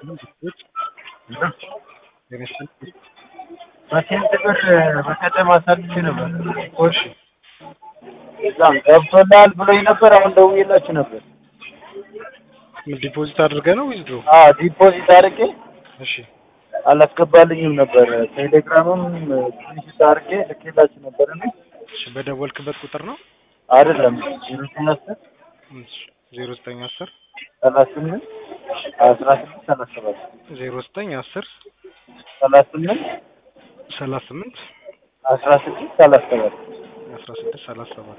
በስንት ብር በቀደም አሳልፌ ነበር። እሺ እዛም ገብቶልሃል ብሎኝ ነበር። አሁን ደውዬላችሁ ነበር። ዲፖዚት አድርገህ ነው ዊዝድሮ? አዎ ዲፖዚት አድርጌ እሺ አላስገባልኝም ነበር። ቴሌግራምም ስክሪንሾት አድርጌ ልኬላችሁ ነበር እና እሺ በደወልክበት ቁጥር ነው? አይደለም ዜሮ ዘጠኝ አስር እሺ ዜሮ ዘጠኝ አስር ሰላሳ ስምንት አስራ ስድስት ሰላሳ ሰባት ዜሮ ዘጠኝ አስር ሰላሳ ስምንት ሰላሳ ስምንት አስራ ስድስት ሰላሳ ሰባት አስራ ስድስት ሰላሳ ሰባት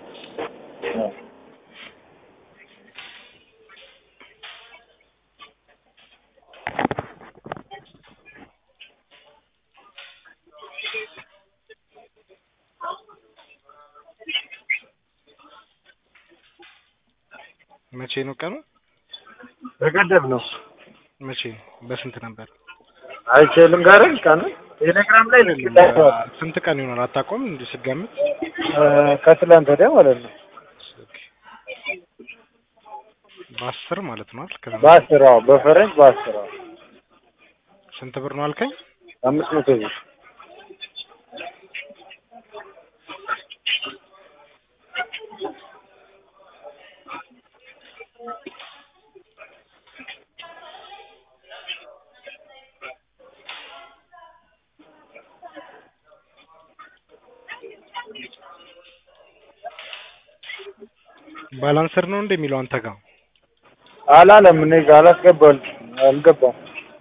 መቼ ነው ቀኑ? በቀደም ነው። መቼ ነው? በስንት ነበር? አይችልም ጋር ቀን ቴሌግራም ላይ ልኬላችኋል። ስንት ቀን ይሆናል አታውቀውም? እንዲህ ስገምት ከትላንት ወዲያ ማለት ነው። በአስር ማለት ነው አይደል? ከዛ በአስር አዎ፣ በፈረንጅ በአስር አዎ፣ ስንት ብር ነው አልከኝ? አምስት መቶ ብር ባላንሰር ነው እንደሚለው አንተ ጋር አላለም። እኔ ጋር አላስገባል አልገባም።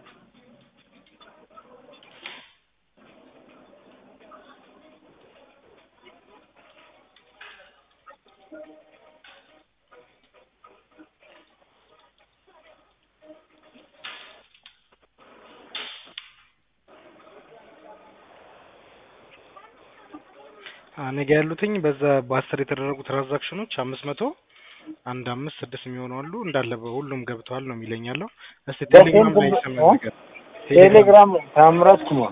እኔ ጋር ያሉትኝ በዛ በአስር የተደረጉ ትራንዛክሽኖች አምስት መቶ አንድ አምስት ስድስት የሚሆኑ አሉ እንዳለ ሁሉም ገብተዋል ነው የሚለኝ ያለው። እስቲ ቴሌግራም ላይ ሰማ ነገር ቴሌግራም ታምራት ኩማ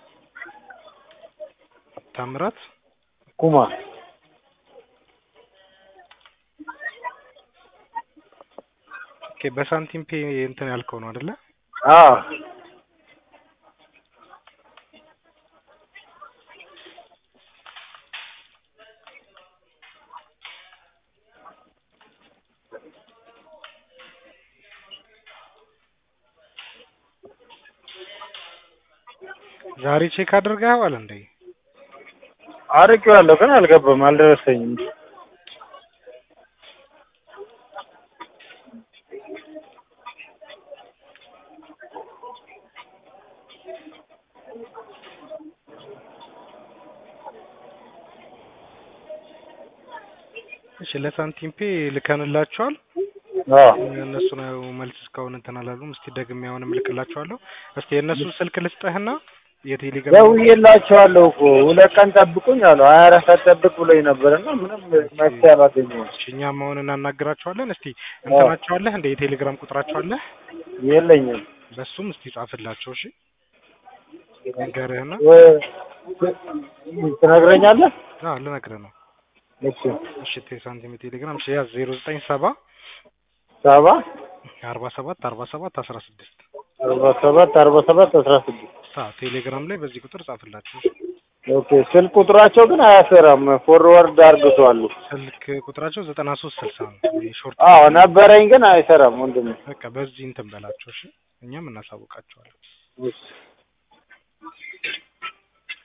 ታምራት ኩማ ኦኬ፣ በሳንቲም ፔ እንትን ያልከው ነው አይደለ? አዎ ዛሬ ቼክ አድርገኸዋል እንዴ? አርቄዋለሁ ግን አልገባም፣ አልደረሰኝም። እሺ ለሳንቲም ፔ ልከንላቸዋል። አዎ እነሱ ነው መልስ እስካሁን እንትን አላሉም። እስቲ ደግሜ አሁንም እልክላቸዋለሁ። እስቲ የእነሱ ስልክ ልስጠህና የቴሌግራም ደውዬላቸዋለሁ እኮ ሁለት ቀን ጠብቁኝ አሉ። ሀያ አራት ሰዓት ጠብቅ ብሎኝ ነበርና ምንም መፍትሄ አላገኘሁም። እሺ እኛም አሁን እናናግራቸዋለን። እስቲ እንትናቸው አለህ እንደ የቴሌግራም ቁጥራቸው አለህ? የለኝም። በሱም እስቲ ጻፍላቸው። እሺ ንገርህና ወይ- ትነግረኛለህ? አዎ ልነግርህ ነው። እሺ እሺ ቴ ሳንቲም ቴሌግራም እሺ ያዝ ዜሮ ዘጠኝ ሰባ ሰባ አርባ ሰባት አርባ ሰባት አስራ ስድስት አርባ ሰባት አርባ ሰባት አስራ ስድስት አዎ ቴሌግራም ላይ በዚህ ቁጥር ጻፍላቸው። ኦኬ ስልክ ቁጥራቸው ግን አያሰራም። ፎርወርድ አርግቷሉ። ስልክ ቁጥራቸው ዘጠና ሶስት ስልሳ ነው። ይሄ ሾርት አዎ ነበረኝ ግን አይሰራም ወንድሜ። በቃ በዚህ እንትን በላቸው። እሺ እኛም እናሳውቃቸዋለን። እሺ